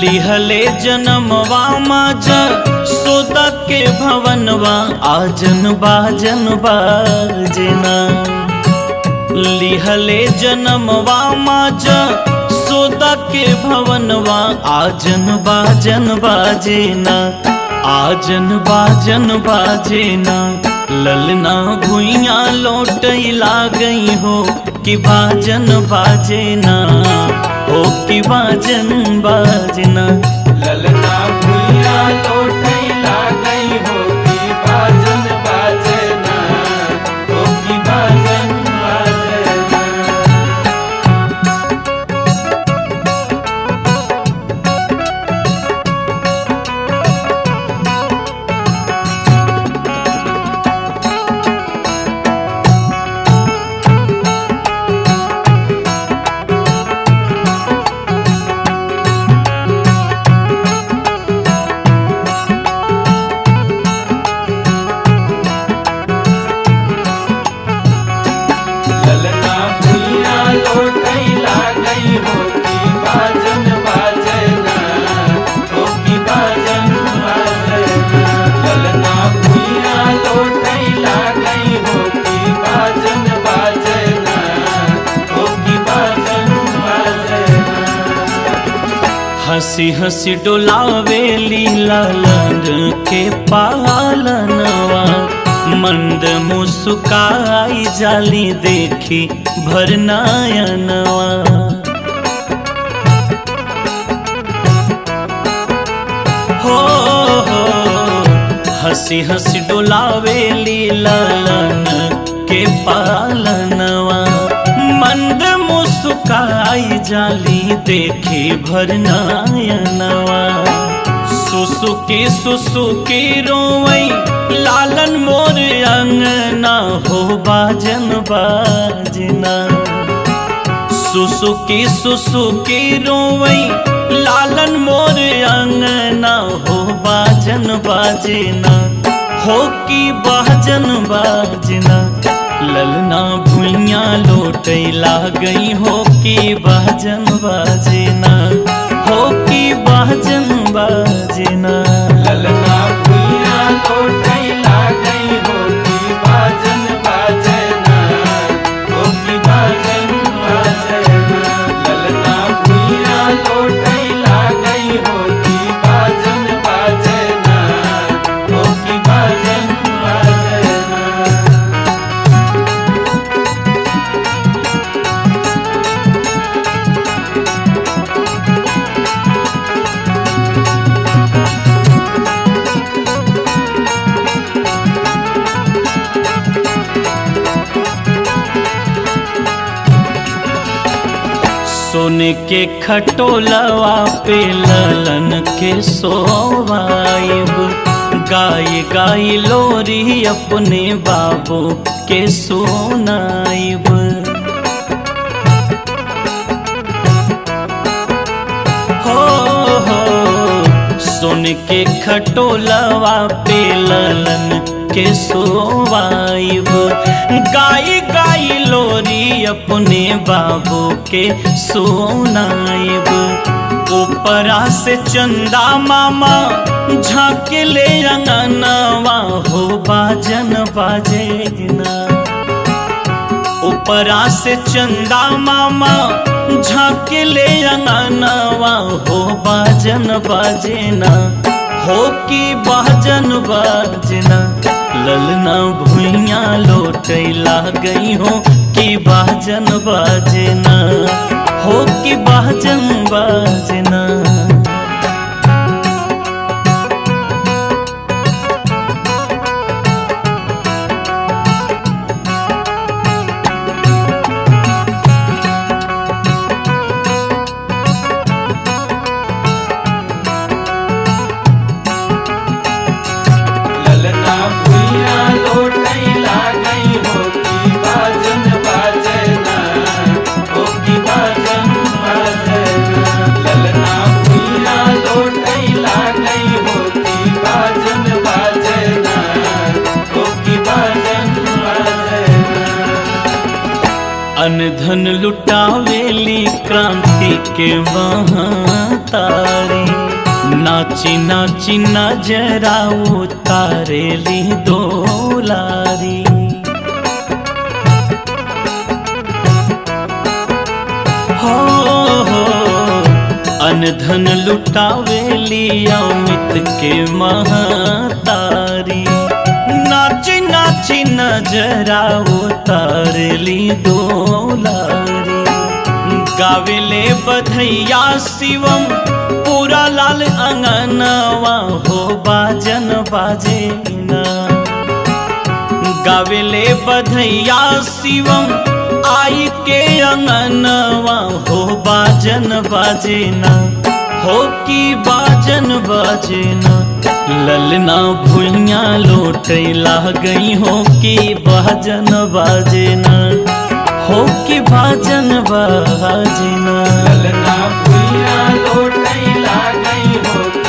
लिहले जनमवा माजा सोदा के भवनवा आजन बाजन बाजना लिहले जनमवा माजा सोदा के भवनवा आजन बाजन बाजेना आजन बाजन बाजेना ललना भुइया लौटैला गई हो कि बाजन बाजेना हो कि बाजन बाजना ललना भुइया लौटैला गई हो कि बाजन बाजना हो कि बाजन बाजना ललना भुइया लौटैला गई हो कि बाजन बाजना हो कि बाजन बाजना ललना भुइया लौटैला गई हो कि बाजन बाजना हो कि बाजन बाजना हंसी हंसी डोलावेली लालन के पालनवा मंद मुस्काई जाली देखी भरनायनवा हो हो हंसी हंसी डोलावेली लालन के पालनवा मंद मुस्काई जाली देखी भरनायनवा सुसुकी सुसुकी रोवई लालन मोर अंगना हो बाजन बाजना सुसुकी सुसुकी रोवई लालन मोर अंगना हो बाजन बाजना हो की बाजन बाजना ललना भुइया लौटैला गई हो की बाजन बाजना हो की बाजन बाजना ललना भुइया लौटैला गई हो कि बाजन बाजना हो कि बाजन बाजना ललना भुइया लौटैला गई हो कि बाजन बाजना हो कि बाजन बाजना सोने के खटोलवा पे ललन के सोवाइब गाय गाय लोरी अपने बाबू के सोनाइब हो हो सुन के खटोलवा पे ललन के सोवाइब गाय गाय लोरी अपने बाबू के सोनाइब ऊपरा से चंदा मामा झाके ले अंगनवा हो बाजन बाजेना ऊपरा से चंदा मामा झाके ले अंगनवा हो बाजन बाजेना हो की बाजन बाजना ललना भुइया लौटैला गई हो की बाजन बाजना हो की बाजन बाजना ललना भुइया लौटैला गई हो कि बाजन बाजना हो कि बाजन बाजना ललना भुइया लौटैला गई हो कि बाजन बाजना हो कि बाजन बाजना अनधन लुटावेली क्रांति के महातारी नाची नाची नजरा उतारेली दोलारी हो हो अनधन लुटावेली अमित के महतारी नाची नाची नजरा उतारली दोलारी गावेले बधैया शिवम पूरा लाल अंगनवा हो बाजन बाजे ना गावेले बधैया शिवम आई के अंगनवा हो बाजन बाजेना हो की बाजन बाजेना ललना भुइया लोटे गई हो की बाजन बाजेना हो की बाजन बाजेना ललना भुइया लोटै लागई हो